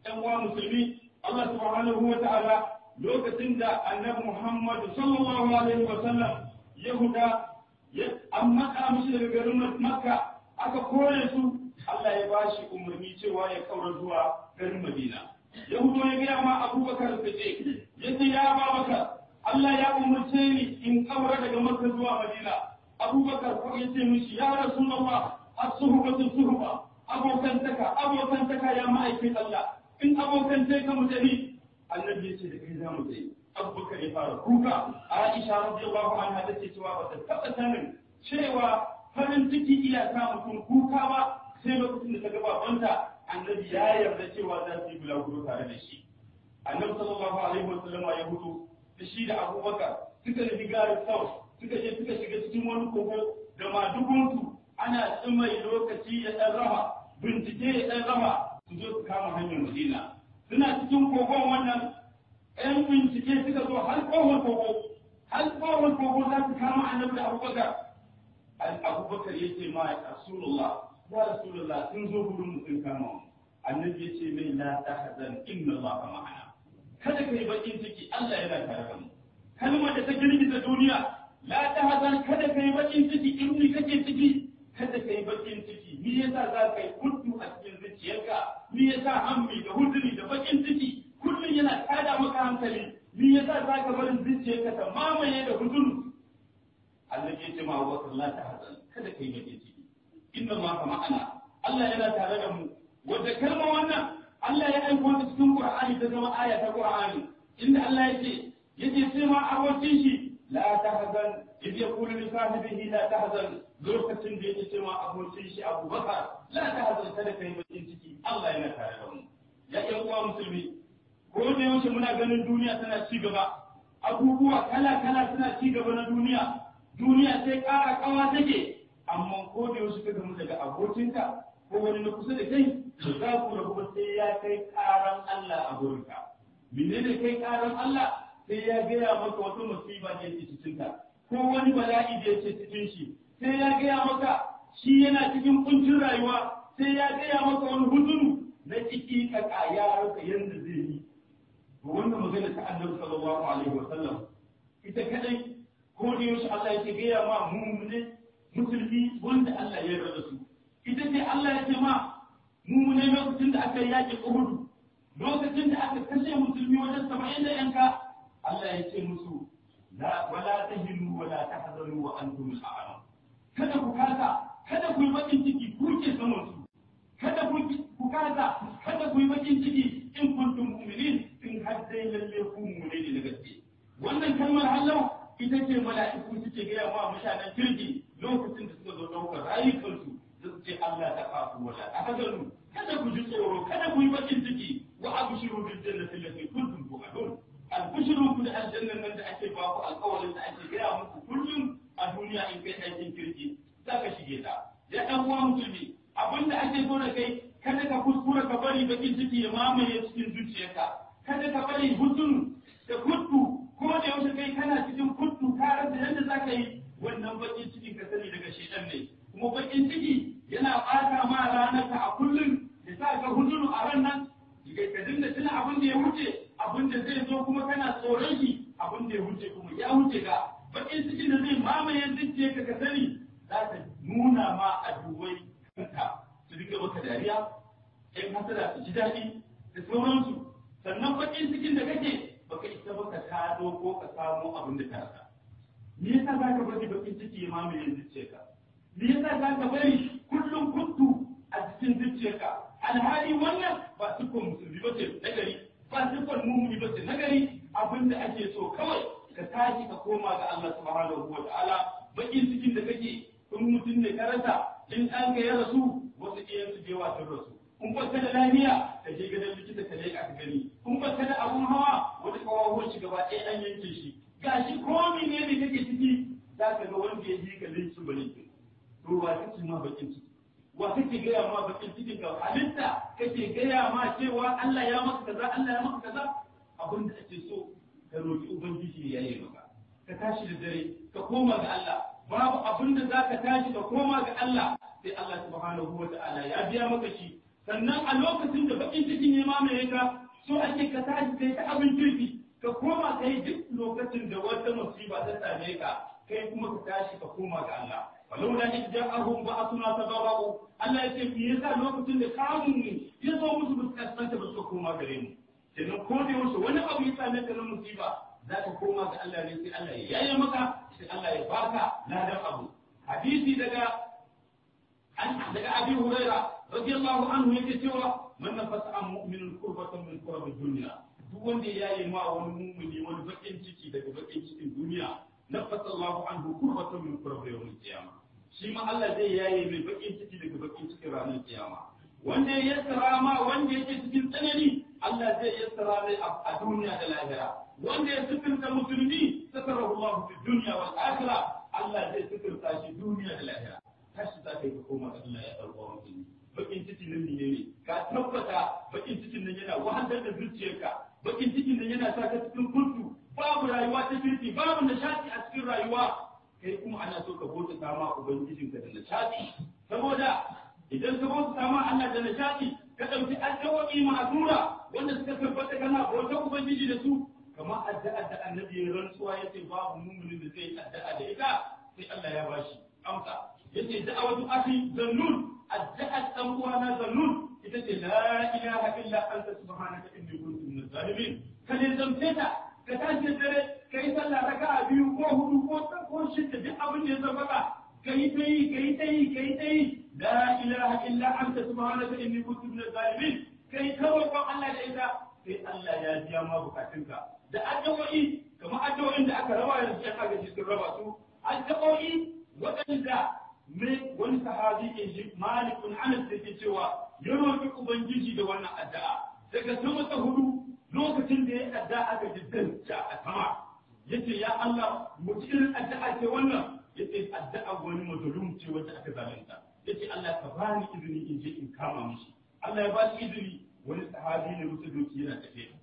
ɗan uwa musulmi Allah subhanahu wa ta'ala lokacin da annabi Muhammad sallallahu alaihi wa sallam Yahuda an matsa mishi daga garin Makka aka kore su Allah ya bashi umarni cewa ya kaura zuwa garin Madina Yahudu ya gaya ma Abubakar Siddiq yace ya Abubakar Allah ya umarce ni in kaura daga Makka zuwa Madina Abubakar ko yace mishi ya Rasulullah as-suhbatu suhba abokantaka abokantaka ya ma'aikin Allah in abokance ka mutane annabi ya ce da kai za mu tsaye abubakar ya fara kuka aisha radiyallahu anha ta ce cewa ba ta taɓa sanin cewa farin ciki iya sa mutum kuka ba sai lokacin da ta ga babanta annabi ya yarda cewa za su yi bulaguro tare da shi annabi sallallahu alaihi wa sallam ya hudu da shi da abubakar suka nufi garin south suka je suka shiga cikin wani kogo da madugunsu ana tsimai lokaci ya ɗan rama bincike ya ɗan rama su zo su kama hanyar madina suna cikin kogon wannan ‘yan bincike suka zo har ƙofar kogo har ƙofar kogo za su kama annabi da abubakar abubakar ya ce ma rasulullah ya rasulullah sun zo gurin mu sun kama mu annabi ya ce mai la tahzan inna allaha ma'ana kada kai bakin ciki Allah yana tare da mu kalmar da ta girgiza duniya la tahzan kada kai bakin ciki in ni kake ciki kada kai bakin ciki ni yasa za ka yi kuntu a cikin zuciyarka ni yasa hammi da huzuri da bakin ciki kullum yana tada maka hankali ni yasa za ka barin zuciyarka ta mamaye da huzuru Allah ya ce ma wa la tahzan kada kai bakin ciki inna ma ma'ana Allah yana tare da mu wanda kalma wannan Allah ya aiko ta cikin Qur'ani ta zama aya ta Qur'ani inda Allah ya ce yace sai ma abokin shi la tahzan idh yaqulu li sahibihi la tahzan lokacin da yake cewa abokin shi Abu Bakar la tahzan kada kai bakin ciki Allah yana tare da mu ya ƴan uwa musulmi ko da yaushe muna ganin duniya tana ci gaba abubuwa kala kala suna ci gaba na duniya duniya sai ƙara ƙawa take amma ko da yaushe ka gamu daga abokinka ko wani na kusa da kai to za ku rabu ba sai ya kai ƙaran Allah a gurinka menene kai ƙaran Allah sai ya gaya maka wata musiba da yake cikin ka ko wani bala'i da yake cikin shi sai ya gaya maka shi yana cikin kuncin rayuwa sai ya gaya maka wani huzuru na ciki ka kaya rasa yanda zai yi to wannan magana ta Annabi sallallahu alaihi wa sallam ita kadai ko da yaushe Allah yake gaya ma mu'mini musulmi wanda Allah ya yarda su ita ce Allah ya ce ma mu'mini lokacin da aka yaki Uhud lokacin da aka kashe musulmi wajen 70 da yanka Allah ya ce musu la wala tahinu wala tahzanu wa antum a'lam kada ku kasa kada ku yi bakin ciki ku ke saman su kada ku ku kasa kada ku yi bakin ciki in kuntum mu'minin in har dai lalle ku mu'mini ne da gaske wannan kalmar hallau ita ce mala'iku suke gaya wa mutanen kirki lokacin da suka zo ɗaukar rayukansu da su ce Allah ta kafu wala tahzanu kada ku ji tsoro kada ku yi bakin ciki wa abshiru bil jannati allati kuntum tu'adun albishirun ku da aljannan nan da ake ba ku alƙawarin da ake gaya muku kullum a duniya in kai aikin kirki za ka shige ta ya ɗan uwa musulmi abin da ake so da kai kada ka kuskura ka bari bakin ciki ya mamaye cikin zuciyarka kada ka bari hutun da kuttu ko da yaushe kai kana cikin kuttu ka rasa yadda za ka yi wannan bakin cikin ka sani daga shedan ne kuma bakin ciki yana ɓata ma ranar ka a kullum ya sa ka hutunu a ran nan ka dinga tuna abin da ya wuce abin da zai zo kuma kana tsoron shi abin da ya wuce kuma ya wuce ka bakin cikin da zai mamaye zuciya ka ka sani za ta nuna ma a dubai kanka su dinga maka dariya ɗan hasada su ji daɗi da sauransu sannan bakin cikin da kake baka isa baka kado ko ka samo abin da ka rasa me yasa za ka bari bakin ciki ya mamaye zuciyarka me yasa za ka bari kullum kuntu a cikin zuciyarka alhali wannan ba siffar musulmi ba ce na gari ba siffar mumuni ba ce na gari abin da ake so kawai ka tashi ka koma ga Allah subhanahu wa ta'ala bakin cikin da kake in mutum ne ka rasa in an ka ya rasu wasu iyan su je wasan rasu in ba ka da lafiya ka je gidan likita ka leƙa ka gani in ba ka da abun hawa wata kawawan shi gaba ɗaya an yanke shi gashi komi ne da kake ciki za ka ga wanda ya ji ka linsu ba linsu to ba kake ma bakin ciki wa kake gaya ma bakin cikin ka halitta kake gaya ma cewa Allah ya maka kaza Allah ya maka kaza abin da ake so ka roki ubangiji ya yi maka ka tashi da dare ka koma ga Allah babu abin da zaka tashi ka koma ga Allah sai Allah subhanahu wa ta'ala ya biya maka shi sannan a lokacin da bakin cikin ya mamaye ka so ake ka tashi kai ta abin kirki ka koma kai duk lokacin da wata musiba ta same ka kai kuma ka tashi ka koma ga Allah walau da idja'ahum ba'athuna tadarru Allah ya ce me yasa lokacin da kamun ne ya zo musu ba su kasance ba su koma gare mu kenan ko da yaushe wani abu ya same ka na musiba za ka koma ga Allah ne sai Allah ya yaye maka sai Allah ya baka ladan abu hadisi daga daga Abi Huraira radiyallahu anhu yake cewa man nafasa an mu'minun kurbatan min kurabi dunya duk wanda ya yi ma wani mu'mini wani bakin ciki daga bakin cikin duniya nafasa Allahu anhu kurbatan min kurabi yawmil qiyamah shi ma Allah zai yaye mai bakin ciki daga bakin cikin ranar kiyama wanda ya yassara ma wanda yake cikin tsanani Allah zai yassara mai a duniya da lahira wanda ya sifirta musulmi satarahu Allah fi dunya wal akhirah Allah zai sifirta shi duniya da lahira tashi za ka yi ka koma ga Allah ya ɗauka musulmi bakin cikin nan ne ne ka tabbata bakin cikin nan yana wahalar da zuciyarka bakin cikin nan yana sa ka cikin kuntu babu rayuwa ta kirki babu nishadi a cikin rayuwa kai kuma ana so ka bauta sama ubangijinka da nishadi saboda idan ka bauta sama Allah da nishadi ka ɗauki addu'o'i ma'azura wanda suka tabbata kana bautar ubangiji da su kamar addu'ar da annabi ya rantsuwa yace babu muminin da zai addu'a da ita sai Allah ya bashi amsa yace da'awatu akhi zannun addu'ar dan uwana zannun ita ce la ilaha illa anta subhanaka inni kuntu minaz zalimin kaje zamce ta ka tashi dare kai sallah raka'a biyu ko hudu ko ko shida duk abin da ya zama ka kai ta yi kai ta yi kai ta yi la ilaha illa anta subhanaka inni kuntu minaz zalimin kai ta roƙon Allah da ita sai Allah ya biya ma bukatunka da addu'o'i kamar addu'o'in da aka raba yanzu ya kaga sun raba su addu'o'i waɗanda mai wani sahabi ke shi malikun anas da ke cewa ya roƙi ubangiji da wannan addu'a daga sama ta hudu lokacin da ya addu'a aka ji danta a sama yace ya Allah mu ci irin addu'a ce wannan yace addu'a wani mazlum ce wacce aka zalunta yace Allah ka bani izini in je in kama mishi Allah ya ba shi izini wani sahabi ne musu doki yana tafiya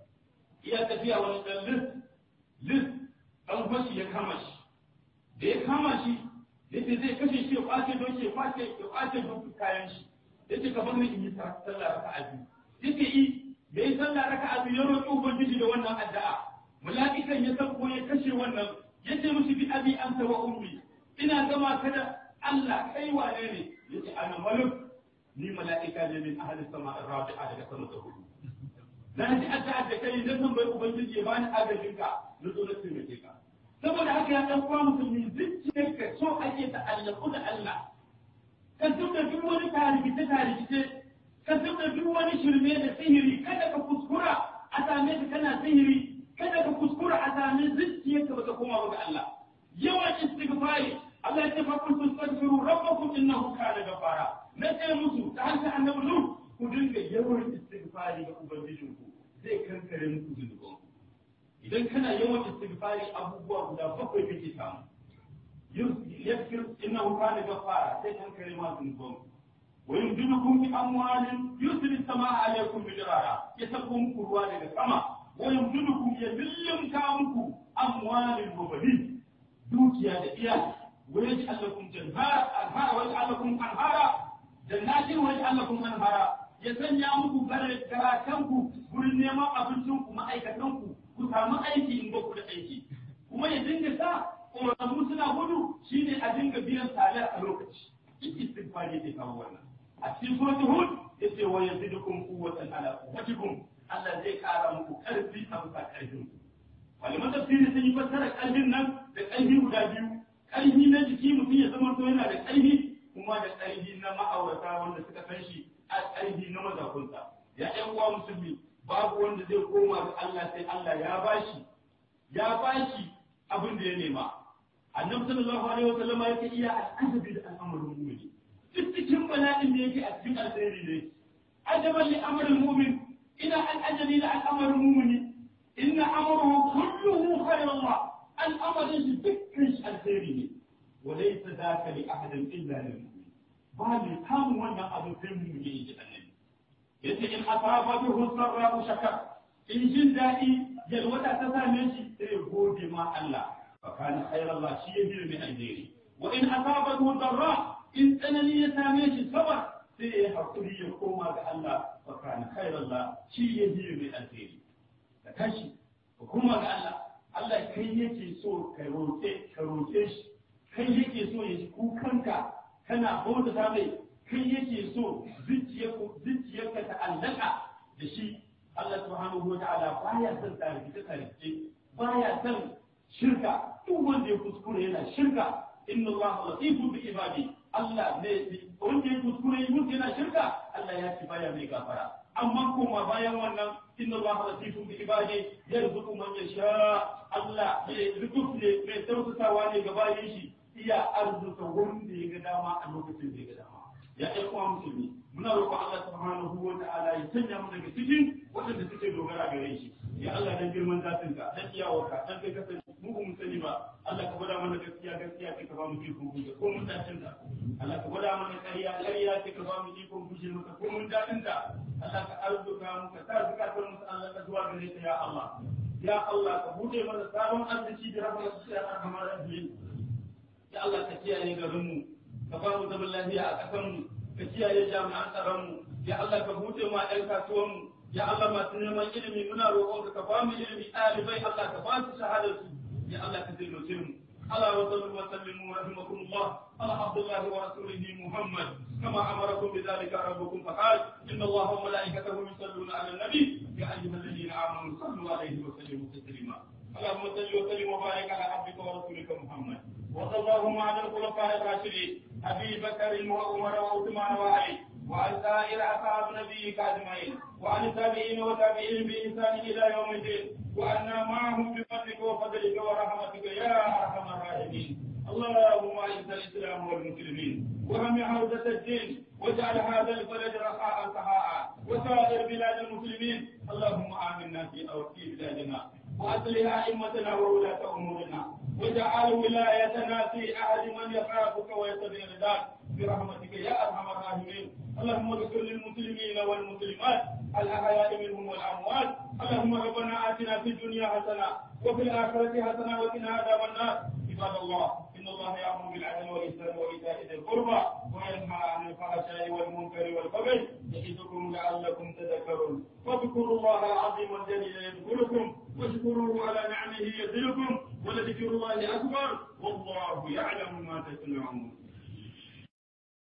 iya tafiya wani dan lis lis dan fashi ya kama shi da ya kama shi yace zai kashe shi ya kwace doki ya kwace ya kwace doki kayan shi yace ka bar ni in yi sallah raka'a biyu yace i da yi sallah raka'a biyu ya roƙi ubangiji da wannan addu'a mala'ikan ya sauko ya kashe wannan yace musu bi abi anta wa ummi ina gama ka da Allah kai wane ne yace ana maluk ni mala'ika ne min ahli sama rabi'a daga sama ta hudu na ji addu'a da kai dan san bai ubangiji ya bani agajin ka na zo na taimake ka saboda haka ya dan kwa musulmi zuciyar ka so ake ta allaku da Allah ka tuka duk wani tarikice tarikice ka tuka duk wani shirme da sihiri kada ka kuskura a same ka kana sihiri kada ka kuskura a same zuciyarka baka koma ba ga Allah yawan istighfari Allah ya ce fa kuntum tastaghfiru rabbakum innahu kana ghafara na ce musu ta hankali annabi Nuh ku dinga yawan istighfari ga ubangijinku zai kankare muku zunuban idan kana yawan istighfari abubuwa guda bakwai kake samu yaghfir innahu kana ghafara sai kankare ma zunuban wa yumdidukum bi amwalin yusri samaa alaykum bidirara ya sako muku ruwa daga sama wa yumdidukum ya lillimka muku amwalin wa banin dukiya da iyali wa yaj'al lakum janhara anhara wa yaj'al lakum anhara jannatin wa yaj'al lakum anhara ya sanya muku garakanku gurin neman abincinku ma'aikatanku ku samu aiki in ba ku da aiki kuma ya dinga sa ƙoramu suna gudu shine a dinga biyan salar a lokaci in istighfar yake kawo wannan a cikin suratul hud yace wa yazidukum quwwatan ala quwwatikum Allah zai kara muku karfi a bisa karfin ku malaman tafsiri sun yi fassara karfin nan da karfi guda biyu karfi na jiki mutum ya zama to yana da karfi kuma da karfi na ma'aurata wanda suka san shi a karfi na mazakunsa ya ƴan uwa musulmi babu wanda zai koma ga Allah sai Allah ya bashi ya bashi abin da ya nema annabi sallallahu alaihi wasallam ya ce iya al'ajabi da al'amarin mu'mini duk cikin bala'in da yake a cikin alheri ne ajaban li amrul mu'min ina al'ajabi da al'amarin mu'mini inna amruhu kulluhu khairullah al'amarin shi dukkan shi alheri ne walaysa dhaka li ahadin illa lil mu'min ba ne kamun wannan abin sai mu'mini yake annabi yace in asaba bihi sarra shakar in jin daɗi yalwata ta same shi sai gode ma Allah fa kana khairan Allah shi ya bi mai alheri wa in asaba darra in tsanani ya same shi sabar sai ya hakuri ya koma ga Allah fa kana khairallah shi ya yi mai alheri ka tashi ka koma ga Allah Allah kai yake so ka roƙe ka roƙe shi kai yake so ya ji kukanka kana bauta ta mai kai yake so zuciyarka ta allaka da shi Allah subhanahu wa ta'ala baya son tarihi tarihi baya son shirka duk wanda ya kuskure yana shirka inna Allah latifun bi ibadi Allah ne wanda ya kuskure yi mutu yana shirka Allah ya ci baya mai gafara amma kuma bayan wannan inna Allah latifun bi ibadi yarzuqu man yasha Allah mai lutuf ne mai tausasawa ne ga bayan shi iya arzuta wanda ya ga dama a lokacin da ya ga dama ya ɗan uwa musulmi muna roƙon Allah subhanahu wa ta'ala ya sanya mu daga cikin waɗanda suke dogara gare shi ya Allah dan girman zatin ka dan iyawarka dan kai kasance mu ba mu sani ba Allah ka gwada mana gaskiya gaskiya kai ka ba mu ikon guje ko mun dacin ta Allah ka gwada mana ƙarya ƙarya kai ka ba mu ikon guje maka ko mun dacin ta Allah ka arzuka mu ka sa zakatar mu Allah ka zuwa gare ta ya Allah ya Allah ka bude mana sabon arziki da rahmatu ya arhamar rahimin ya Allah ka kiyaye garinmu ka ba mu zaman lafiya a ƙasarmu ka kiyaye jami'an tsaronmu ya Allah ka buɗe ma ɗan kasuwanmu ya Allah masu neman ilimi muna roƙonka ka ba mu ilimi ɗalibai Allah ka ba su shahadarsu ya Allah ka taimake mu Allah wa sallu wa sallimu rahimakumullah ala abdullahi wa rasulihi Muhammad كما أمركم بذلك ربكم فقال إن الله وملائكته يصلون على النبي يا أيها الذين آمنوا صلوا عليه وسلموا تسليما اللهم صل وسلم وبارك على عبدك ورسولك محمد وصلى اللهم على الخلفاء الراشدين ابي بكر وعمر وعثمان وعلي وعن سائر اصحاب نبيك اجمعين وعن التابعين وتابعين باحسان الى يوم الدين وعنا معهم بفضلك وفضلك ورحمتك يا ارحم الراحمين اللهم اعز الاسلام والمسلمين وهم عودة الدين واجعل هذا البلد رخاء سخاء وسائر بلاد المسلمين اللهم امنا في في بلادنا واصلح ائمتنا وولاة امورنا واجعل ولايتنا في احد من يخافك ويتبع رضاك برحمتك يا ارحم الراحمين اللهم اغفر للمسلمين والمسلمات الاحياء منهم والاموات اللهم ربنا اتنا في الدنيا حسنه وفي الاخره حسنه وقنا عذاب النار عباد الله ان الله يامر بالعدل والاحسان وايتاء ذي القربى وينهى عن الفحشاء والمنكر والبغي يعظكم لعلكم تذكرون واذكروا الله العظيم الجليل يذكركم واشكروه على نعمه يزدكم ولذكر الله اكبر والله يعلم ما تصنعون